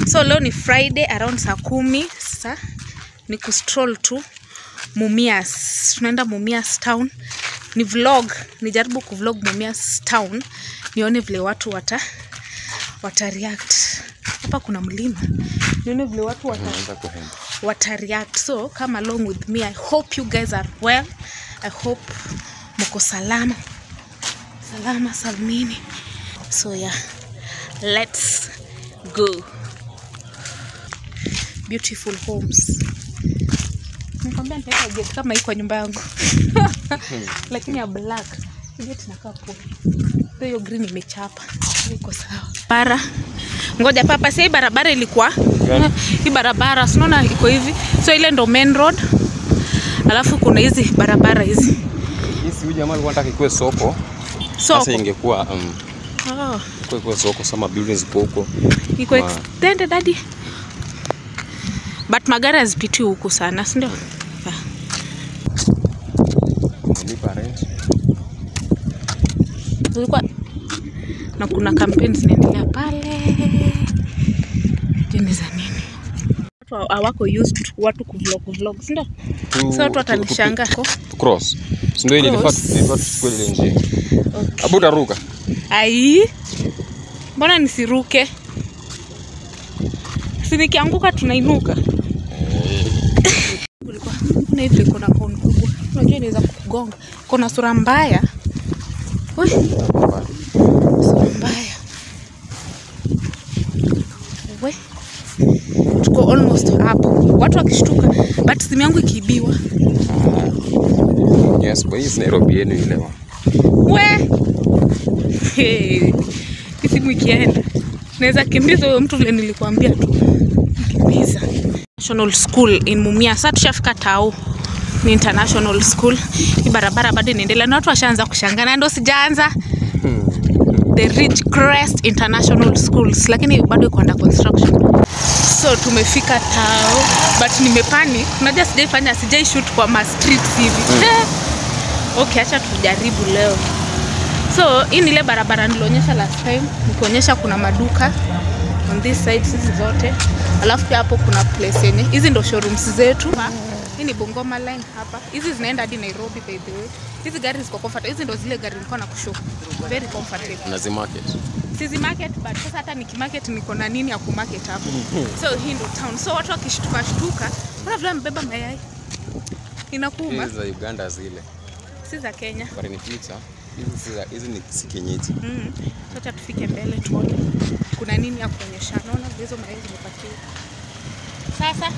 So leo ni Friday around saa kumi. Sasa ni kustroll tu Mumias. Tunaenda Mumias town. Ni vlog, nijaribu kuvlog Mumias town nione vile watu wata wata react. Hapa kuna mlima. Nione vile watu wata Naanza kuhema. wata react. So come along with me. I hope you guys are well. I hope mko salama. Salama salmini. So yeah, let's go. Beautiful homes. Nikwambia nitaweka gate kama hii kwa nyumba yangu. Lakini ya black. Hii Gate inakaa poa. Ndio Hiyo green imechapa. Iko sawa. Bara. Ngoja papa, sasa hii barabara ilikuwa Gani? hii barabara si unaona iko hivi. So ile ndo main road. Alafu kuna hizi barabara hizi. Hii si huyu jamaa alikuwa anataka ikuwe soko. Soko. Sasa ingekuwa um, Oh, ikuwe ikuwe soko sama buildings ziko huko. iko Ma- extended hadi. But magari hazipiti huku sana, si ndio? Yeah. Nilipa rent. Kulikuwa na kuna kampeni zinaendelea pale. Jeni za nini? Watu hawako used to watu kuvlog vlog, si ndio? Tu- Sasa watu tu- watanishangaa. tu- tu cross. Si ndio ile ilifaa Cross. ilifaa tuchukue ile njia. Okay. Abu utaruka. Ai, mbona nisiruke? Si nikianguka tunainuka. Kulikuwa kuna hivi kuna kona kubwa, unajua inaweza kukugonga. Kuna sura mbaya. Ui, sura mbaya. We, tuko almost hapo, watu wakishtuka, but simu yangu ikiibiwa. Yes, kwa hii si Nairobi yenu ile. wa. We, Hey, hii simu ikienda naweza kimbiza huyo mtu vile nilikuambia tu kimbiza. National School in Mumia. Sasa tushafika Tao, ni international school. Hii barabara bado inaendelea na watu washaanza kushangaa, na ndo sijaanza the Ridgecrest International Schools, lakini bado iko under construction. So tumefika Tao, but nimepanic. Unajua sijaifanya, sijai shoot kwa ma streets hivi. Eh, Okay, acha tujaribu leo. So hii ni ile barabara nilionyesha last time, nikionyesha kuna maduka on this side hizi zote, alafu pia hapo kuna place yenye hizi ndo showrooms zetu. Ha, Hii ni Bungoma line hapa, hizi zinaenda hadi Nairobi by the way. Hizi gari ziko comfortable, hizi ndo zile gari nilikuwa na kushow, very comfortable. Nazi market. Sizi market but sasa hata nikimarket niko na nini ya kumarket hapo. So hii ndo town. So watu wakishtuka shtuka, kuna vile mbeba mayai inakuuma, Hizi za Uganda zile. si za Kenya. But in future hizi si za- hizi ni si kienyeji. Mm. Sasa tufike mbele tuone kuna nini ya kuonyesha. Naona vile hizo mayai zimepakiwa. Sasa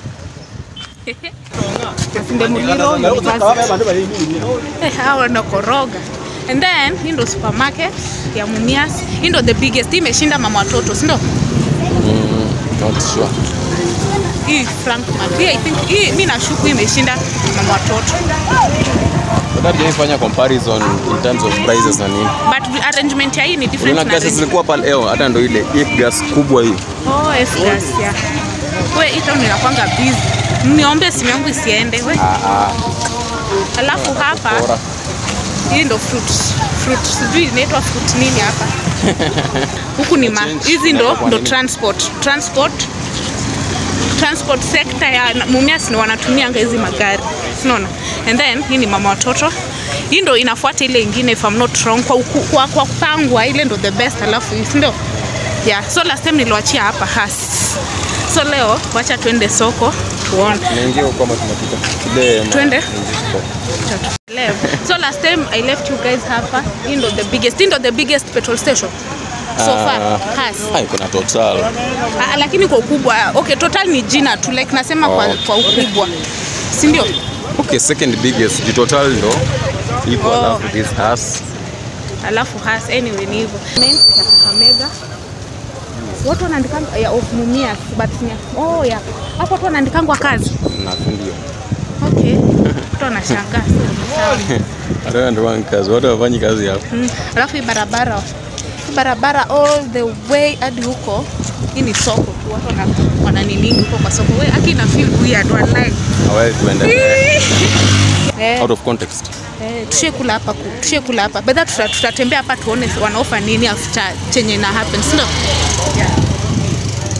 Masinde Muliro University. Eh, hao wanakoroga. And then hii ndo supermarket ya Mumias. Hii ndo the biggest. Hii imeshinda mama watoto, si ndio? Not sure. Hii Frankmart. Hii I think hii mimi nashuku hii imeshinda mama watoto. But hata fanya comparison in terms of prices na nini. But arrangement ya hii ni different Unaona na gasi arrangement- zilikuwa pale leo hata ndo ile hii gas kubwa hii. Oh, F-gas, yeah. We, hii town inakwanga busy. Niombe simu yangu isiende. We. Alafu hapa Bora. hii ndo fruit. Fruit sijui inaitwa fruit nini hapa. Huku ni ma Change. hizi ndo Inaitwa ndo nini? transport. Transport transport sector ya Mumias ni wanatumianga hizi magari. Unaona? And then hii ni mama watoto. Hii ndo inafuata ile ingine if I'm not wrong kwa, uku, kwa, kwa kupangwa ile ndo the best alafu hii si ndio? Yeah, so last time niliwachia hapa has. So leo wacha tuende soko tuone. Tunaingia huko kama tunapita. Ile ma- Twende. nje tuko. Leo. So last time I left you guys hapa. Hii ndo the biggest, hii ndo the biggest petrol station. So far has. Hai kuna total. Ah, lakini kwa ukubwa okay, total ni jina tu like nasema kwa, Oh. kwa ukubwa, si ndio? Okay, second biggest. Ju total ndo ipo Oh. alafu this us. Alafu has anyway ni hivyo. Name ya Kakamega. Watu wanaandika ya of Mumias but ni oh ya. Hapo watu wanaandikangwa kazi. Na ndio. Okay. Watu wanashangaa. Sawa. Hata ndio wangu kazi. Watu wafanyi kazi hapo. Mm. Alafu hii barabara hii barabara all the way hadi huko, hii ni soko tu, watu wana, wana niningi huko kwa soko. We aki na feel weird wallahi. Hawezi tuendelee. Eh, Out of context. eh, tushie kula hapa ku- tushie kula hapa bedha, tuta, tutatembea hapa tuone wanaofa nini after chenye na happen, si ndio? Yeah.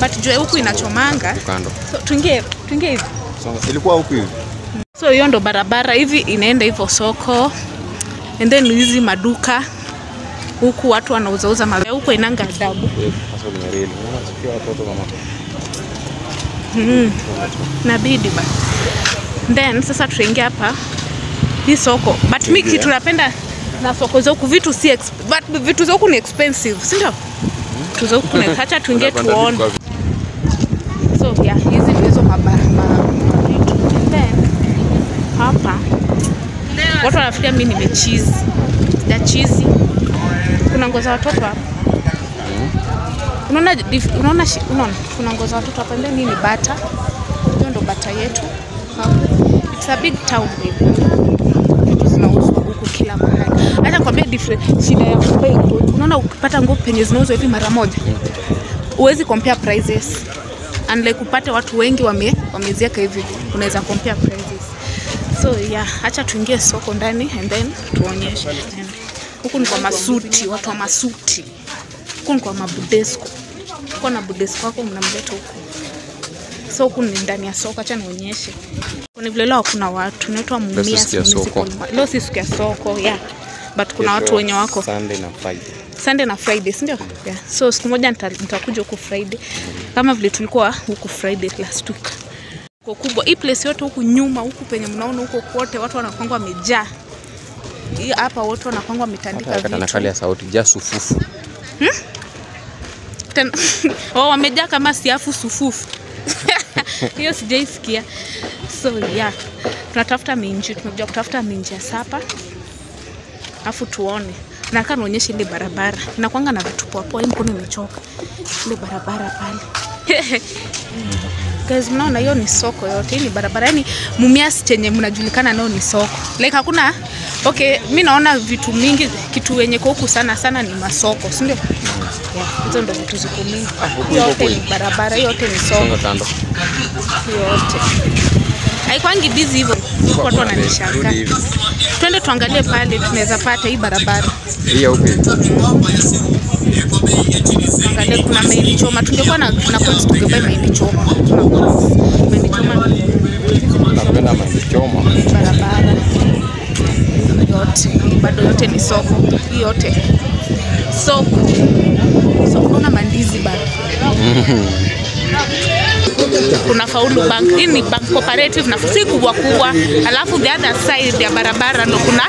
but jua huku inachomanga Kando. so tuingie tuingie hivi Songa. Ilikuwa huku hivi. so hiyo ndo barabara hivi inaenda hivyo soko and then hizi maduka huku watu wanauzauza ma huku inanga adabu Eh, Sasa ni reli. Unaona sikia watoto mama. nabidi ba then sasa tuingia hapa hii soko but mi kitu napenda na soko za huku vitu si exp- but vitu za huku ni expensive si ndio vitu za huku ni hacha tuingie Unapanda tuone vitu kwa- so yeah hizi ndio hizo maba- ma- ma- vitu And then hapa watu wanafikiria mi nimechizi sija chizi kuna nguo za watoto hapa unaona dif- unaona shi- unaona kuna nguo za watoto hapa and then hii ni bata hiyo ndo bata yetu Hapa. it's a big town baby vitu zinauzwa huku kila mahali hata kwambia different shida ya kubai nguo unaona ukipata nguo penye zinauzwa hivi mara moja huwezi compare prices unlike upate watu wengi wame wamezieka hivi unaweza compare prices so yeah acha tuingie soko ndani and then tuonyeshe And huku ni kwa masuti watu wa masuti huku ni kwa mabudesco uko na budesco wako mnamleta huku so huku ni ndani ya soko acha nionyeshe ni vile leo hakuna watu inaitwa si Mumias siku ya soko. Municipal Ma- leo si siku ya soko yeah but kuna watu Kesho wenye wako Sunday na Friday. Sunday na Friday, si ndio? Yeah. So siku moja nita- nitakuja huku Friday kama vile tulikuwa huku Friday last week. Kwa kubwa hii place yote huku nyuma huku penye mnaona huko kote watu wanapangwa wamejaa. Hii hapa watu wanapangwa wametandika Hata kata nakali vitu. ya sauti ja sufufu. Tena oh, wamejaa kama siafu sufufu. Hiyo sijaisikia. So yeah. Tunatafuta minji, tumekuja kutafuta minji ya sapa. Alafu tuone. Nataka nionyeshe ile barabara. Inakwanga na vitu poa poa, hii mkono imechoka. Ile barabara pale. Guys, mnaona hiyo ni soko yote. Hii ni barabara. Yaani Mumias chenye mnajulikana nao ni soko. Like hakuna Okay, mi naona vitu mingi kitu wenye kwa huku sana sana ni masoko, si ndio? Yeah, hizo ndo vitu ziko mingi. huku Hiyo iko yote ni kweli. barabara, hiyo yote ni soko Songa kando. yote haikwangi bizi hivyo huku watu wananishangaa Rudi hivi. twende tuangalie pale tunaweza pata hii barabara Hii ya huku hivi. angalie kuna mahindi choma tungekuwa na, na coins tungebai mahindi choma Tuna coins. mahindi choma Napenda mahindi choma. barabara yote hii bado yote ni soko hii yote soko soko na mandizi bado kuna faulu bank hii ni bank cooperative na si kubwa kubwa alafu the other side ya barabara ndo kuna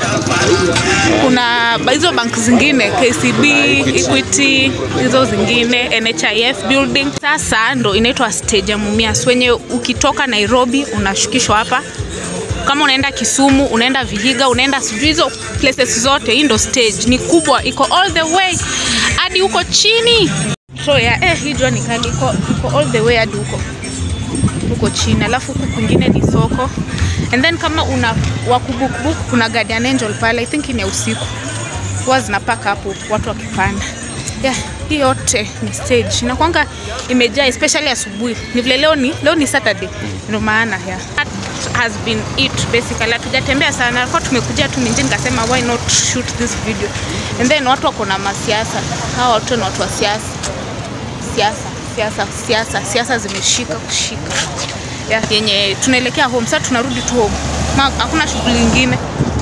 kuna ba- hizo bank zingine kcb equity hizo zingine nhif building sasa ndo inaitwa stage ya mumias wenye ukitoka nairobi unashukishwa hapa kama unaenda Kisumu, unaenda Vihiga, unaenda sijui hizo places zote, hii ndo stage ni kubwa, iko all the way hadi huko chini. So yeah, eh, hii jua ni kali, iko, iko all the way hadi huko huko chini, alafu huku kwingine ni soko and then kama una wakubukbuk, kuna Guardian Angel pale, I think ni ya usiku, huwa zinapaka hapo watu wakipanda. Yeah, hii yote ni stage inakwanga imejaa especially asubuhi. Ni vile leo ni leo ni Saturday, ndio maana yeah. That has been it basically. Hatujatembea sana, kwa tumekuja tu Minji, nikasema why not shoot this video and then watu wako na masiasa, hawa watu ni watu wa siasa siasa siasa siasa siasa zimeshika kushika yeah, yenye tunaelekea home sasa, tunarudi tu home, Ma- hakuna shughuli ingine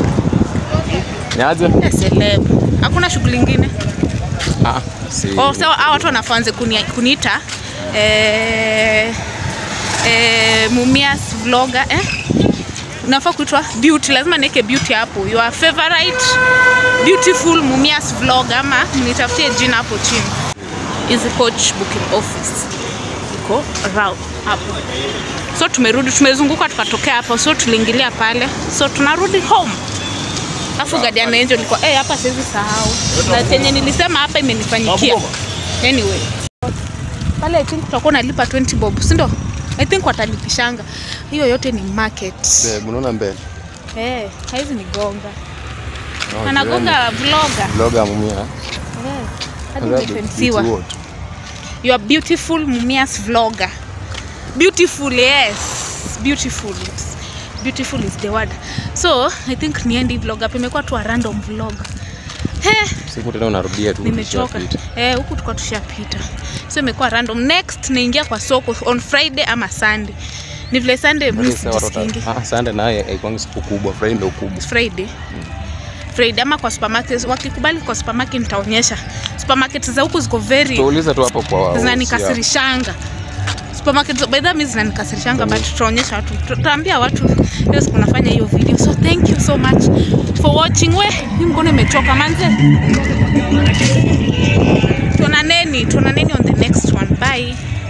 Niaje? Eh, celeb, hakuna shughuli ingine Ah, si. Oh, sawa, hao watu wanafanze kuni, kuniita eh, eh, Mumias vlogger eh? Unafaa kuitwa beauty, lazima niweke beauty hapo. Your favorite beautiful Mumias vlogger ama nitafutie jina hapo chini. Hizi coach booking office iko round hapo. So tumerudi, tumezunguka tukatokea hapo, so tuliingilia pale, so tunarudi home. Alafu Guardian Angel nilikuwa eh, hapa siwezi sahau. Na chenye nilisema hapa imenifanyikia. Anyway. Pale I think tutakuwa nalipa 20 bob, si ndio? I think watalipishanga. Hiyo yote ni market. Babe, unaona mbele? Eh, haizi ni gonga. Oh, Anagonga vlogger. Vlogger mumia. Eh. Hadi Rabbit, umefensiwa. beauty what? You are beautiful Mumias vlogger. Beautiful, yes. Beautiful. Beautiful is the word. So, I think niende hii vlog hapa imekuwa tu a random vlog. He, Siku tena unarudia tu. nimechoka ukishapita. eh, huku tuko tushapita, so imekuwa random. Next naingia kwa soko on Friday ama Sunday. Ni vile Sunday mimi Yaani sasa watoto- sijisikii. Ah, Sunday naye haikuangi siku kubwa, Friday ndio kubwa. Friday Friday ama kwa supermarket, wakikubali kwa supermarket nitaonyesha. Supermarket za huku ziko very Tuulize tu hapo kwa zinanikasirishanga supermarket by the way zinanikasirishanga but tutaonyesha watu tutaambia watu leo siku nafanya hiyo video so thank you so much for watching we hii mkono imechoka manze tuonaneni tuonaneni on the next one bye